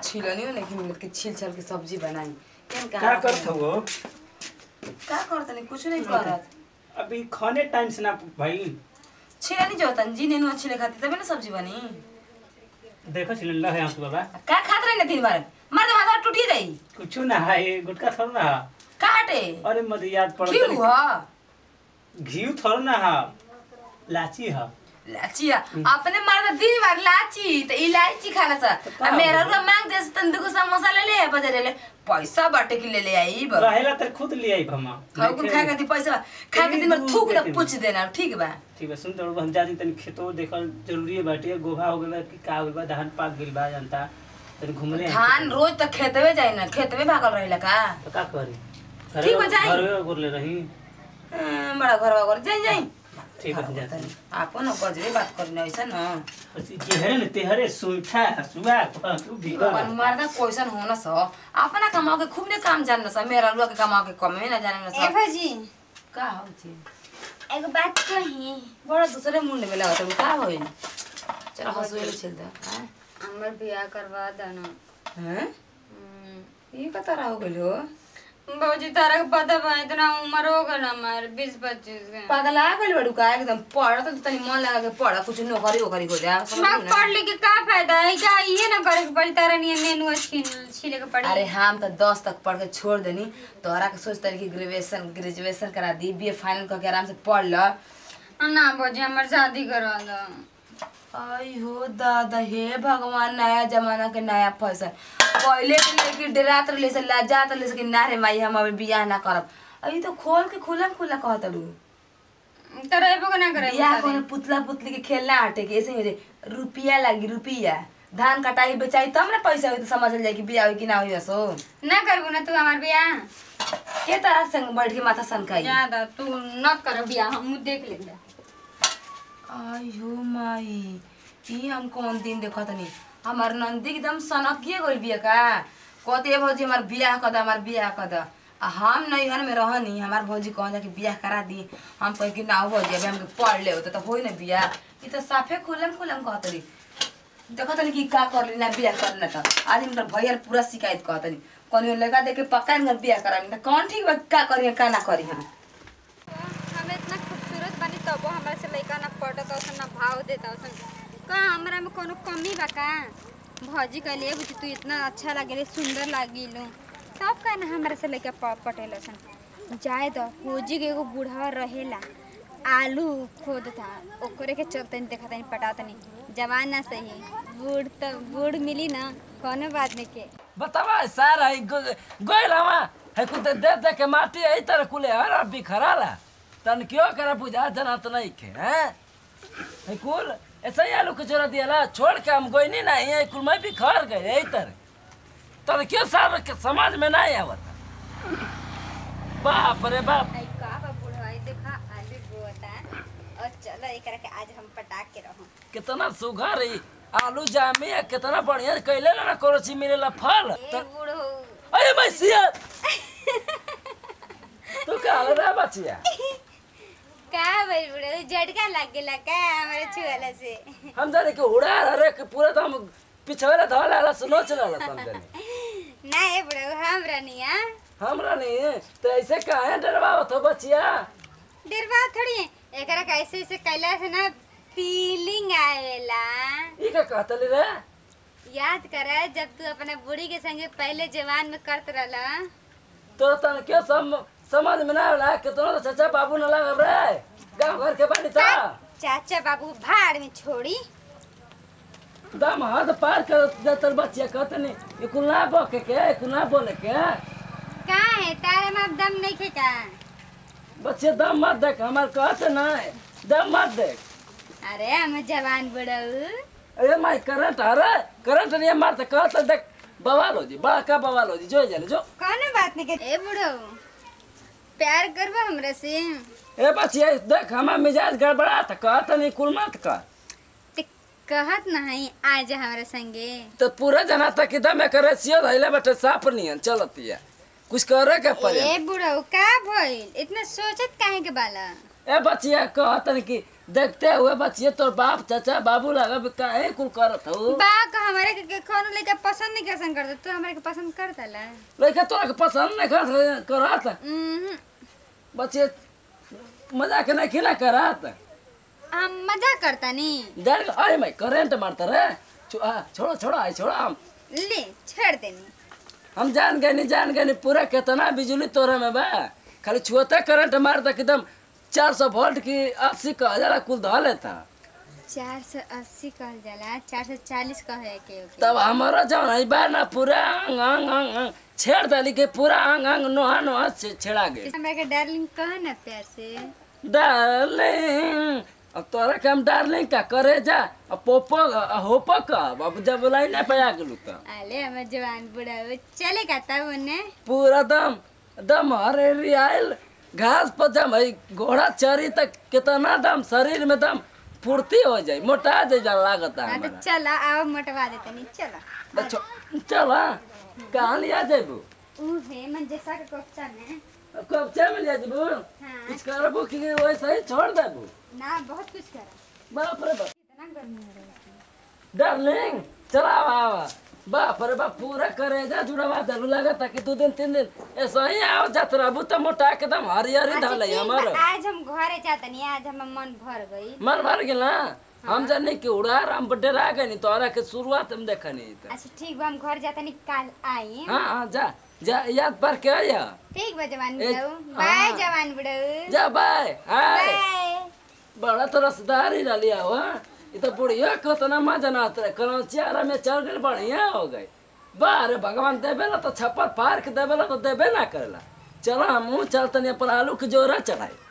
छिलनियो नहीं कि मिलत के छिल छल के सब्जी बनाई केन का करत हो का करत नहीं कुछ नहीं करत अभी खाने टाइम से ना भाई छिलनी जो तन जी नेनु छिले खाती तबे ना सब्जी बनी देखो सिलेंडर है आपको बाबा का खात रहे ना दिन भर मार दे माथा टूटी जाई कुछ ना है ये गुटका थोड़ा ना है। का हटे अरे मत याद पड़ क्यों हुआ घी थोड़ा ना है लाची है लाचिया अपने मर्द दिन भर लाची त इलायची खाना छ का मेरा हो? रुआ मांग दे तन दुगो समोसा ले ले बजारे ले पैसा बाटे के ले ले आई ब रहेला तो खुद ले आई भमा खाओ कुल खा के दी पैसा खा के दिन भर थूक ना पूछ देना ठीक बा ठीक है सुन तो हम जाती तनी खेतो देखल जरूरी है बाटे गोभा हो गइल बा कि का हो गइल बा धान पाक गइल बा जनता तनी घूमने धान रोज तक खेतवे जाए ना खेतवे भागल रहेला का तो का करी ठीक बा, जाई। घर गोर ले रही अं, बड़ा घर घर जाई जाई ठीक है जाती आपन गजरे बात करने ऐसा न जेहरे ने तेहरे सुइठा सुआ तू भी भगवान मर्दा क्वेश्चन होना स अपना कमाओ के खूब ने काम जानना स मेरा रुआ के कमाओ के कमे ना जाने ए स भौजी का हो छी एगो बात कही बड़ा दूसरे मुंड में लगत है, का होई चलो हंसुए ले चल दा हैं हमर बियाह करवा देना हैं ये का तरह हो गइल हो भौजी तारा के पता बा इतना उम्र हो गल हमार बीस पच्चीस के पागल आ गइल बड़ू का एकदम पढ़ तो तनी मन लगा के पढ़ कुछ नौकरी ओकरी हो जा समझ मैं ना पढ़ लिख के का फायदा है क्या ये ना करे के पड़ी तारा नियन नेनुआ छीन छीले के पड़ी अरे हम तो दस तक पढ़ के छोड़ देनी तोहरा के सोच तरी कि ग्रेजुएशन ग्रेजुएशन करा दी बी ए फाइनल करके आराम से पढ़ ल ना भौजी हमर शादी करवा दो आई हो दादा हे भगवान नया जमाना के नया फैशन पहले के लेके डरात रहे से लाजात रहे से कि ना रे माई हम अभी बियाह ना करब अभी तो खोल के खुला खुला कहत लू तारा एबो के ना करे बियाह कोनो पुतला पुतली के खेलना हटे के ऐसे ही रे रुपया लागी रुपया धान कटाई बेचाई तब ना पैसा होई तो समझ जाए कि बियाह होई कि ना होई असो ना करबो ना तू हमार बियाह के तरह संग बैठ के माथा सनकाई ज्यादा तू न कर बियाह हम देख लेंगे आई हो माई ई हम कौन दिन देखत नहीं हमार नंदी एकदम सनकिए गइल बिया का कहते ए भौजी हमार बियाह कर द हमार बियाह कर द आ हम नैहर में रहनी हमार भौजी कह जा कि बियाह करा दी हम कह कि ना हो भौजी अभी हमके पढ़ ले होता तो होई ना बियाह ई तो साफे खुलम खुलम कहत रही देखत नहीं कि का कर ली ना बियाह करना तो आज इनकर भैया ले पूरा शिकायत कहत नहीं कौन लगा दे के पक्का इनकर बियाह करा तो कौन ठीक बा का करी का ना करी हम हम इतना खूबसूरत बनी तबो हमरा से लइका ना पटत औसन ना भाव देता औसन का हमरा में कोनो कमी बा का भौजी कहलिए बुझी तू इतना अच्छा लागेले सुंदर लागिलू तब का ना हमरा से लइका प- पटेल औसन जाए तो फौजी के एगो बूढ़ा रहेला आलू खोदता ओकरे के चलते देखा तनी पटा तनी जवान ना सही बूढ़ तो बूढ़ मिली ना कोनो बात नहीं के बतावा सार है गइल हवा है कुछ दे दे के माटी है तरह कुले हर बिखराला तन क्यों करा बुझा जना तो नहीं के हैं है कुल ऐसा ही आलू कचोरा दियाला छोड़ के हम गइनी ना ये कुल मैं बिखर गए यही तरह तन क्यों सार के समाज में नहीं आवत बाप रे बाप आई का बा बूढ़ा आई देखा आलू बोता और चलो एकरा के आज हम पटाक के रहूं कितना सुघर है आलू जामी है कितना बढ़िया कैले ना कोरोची मिलेला फल ए तो बूढ़ो अरे मैं सिया तू का रे बचिया का भाई बूढ़ो झटका लग गेला का हमारे छुआला से हम जाने के उड़ा अरे के पूरा तो हम पिछवाला धोला ला सुनो चला ला हम जाने ना ए बूढ़ो हमरा निया हमरा नहीं तो ऐसे काहे डरवावत हो बचिया डरवा थोड़ी एकरा कैसे ऐसे कैला से ना फीलिंग आवेला ई का कहतली रे याद कर जब तू अपने बूढ़ी के संगे पहले जवान में करत रहला तो तन क्यों सम समझ में ना आला कि तो चाचा बाबू न लगा रे गांव घर के बानी था चाचा बाबू भाड़ में छोड़ी दम हद पार कर जतर बचिया कहतनी ई कुल ना बके के ई कुल ना बोले के का है तारे में अब दम नहीं खे का बच्चे दम मत देख हमार कहते ना दम मत देख अरे हम जवान बुढ़ऊ अरे माई करंट अरे करंट नहीं मारते कहते देख बवाल हो जी बड़ा का बवाल हो जी जो जाने जो कौन बात नहीं कर ए बुढ़ऊ प्यार करबो हमरा से ए बचिया देख हमार मिजाज गड़बड़ा था कहते नहीं कुल मत कर ते कहत नहीं आज हमरा संगे तो पूरा जना तक एकदम करे सियो धैले बटे साफ नियन चलतिया कुछ करे के पड़े ए बुढ़ऊ का भइल इतना सोचत काहे के बाला ए बचिया कहतन कि देखते हुए बचिए तोर बाप चाचा बाबू लगा भी काहे कुल करत हो बा का हमारे के, के कौन लड़का पसंद नहीं कैसन करता तू हमारे के पसंद करता ला लड़का तोरा के पसंद नहीं करत करत हम्म, बचिए मजाक नहीं खिला करत हम मजाक करता नहीं डर अरे मैं करंट मारता रे छो- आ, छोड़ो छोड़ो आई छोड़ो हम ले छेड़ देनी हम जान गए नहीं जान गए नहीं पूरा कितना बिजली तोरे में बा खाली छुअते करंट मारता कि एकदम चार सौ वोल्ट की अस्सी का हजार कुल धो लेता चार सौ अस्सी कहल जाला चार सौ चालीस कहे के ओके। तब हमारा जौन है बा ना पूरा अंग अंग अंग अंग छेड़ डाली के पूरा अंग अंग नोहा नोहा छे- छेड़ा गए हमरा के डार्लिंग कह ना प्यार से डार्लिंग अब तोरा के हम डार्लिंग का करे जा अब पोपो अ, होपो का अब जब बुलाई नहीं पाया गेलू तो आले हमार जवान बुढ़ा हो चले का तब उन्हें पूरा दम दम हरेरी आयल घास पर जब है घोड़ा चरी तक कितना दम शरीर में दम फुर्ती हो जाए मोटा जाए लागत हाँ तो हमारा चला आओ मोटवा देते नहीं चला बच्चों चल हाँ कहाँ लिया जेबू ऊ है मन जैसा के कोफ्ता में कब चे में लिया जेबू हाँ कुछ करबू कि वैसे ही छोड़ देबू ना बहुत कुछ करा बाप रे बाप कितना गर्मी हो रही है डार्लिंग चला आवा आवा बाप रे बाप पूरा करे जा जुड़वा दलू लगता कि दो दिन तीन दिन ऐसा ही आओ जात रहबू तो मोटा के दम हरियरी अच्छा, धले ठीक हमारो बा, आज हम घरे जाते नहीं आज हमार मन भर गई मन भर गेल ना हम जाने कि उड़ा हम डरा गए नहीं तोरा के शुरुआत हम देखनी त अच्छा ठीक बा हम घर जाते नहीं काल आई हाँ हाँ जा जा याद पर के आया ठीक बा जवान ए, बुढ़ऊ हाँ। बाय जवान बुढ़ऊ जा बाय हाय बाय बड़ा तो रसदार ही डालिया हुआ ये तो बुढ़िया कितना मजा ना आता कल चारा में चल गए बढ़िया हो गए बारे भगवान देवे ला तो छप्पर पार के देवे ला तो देवे ना करेला चलो हम चलते अपन आलू के जोरा चढ़ाई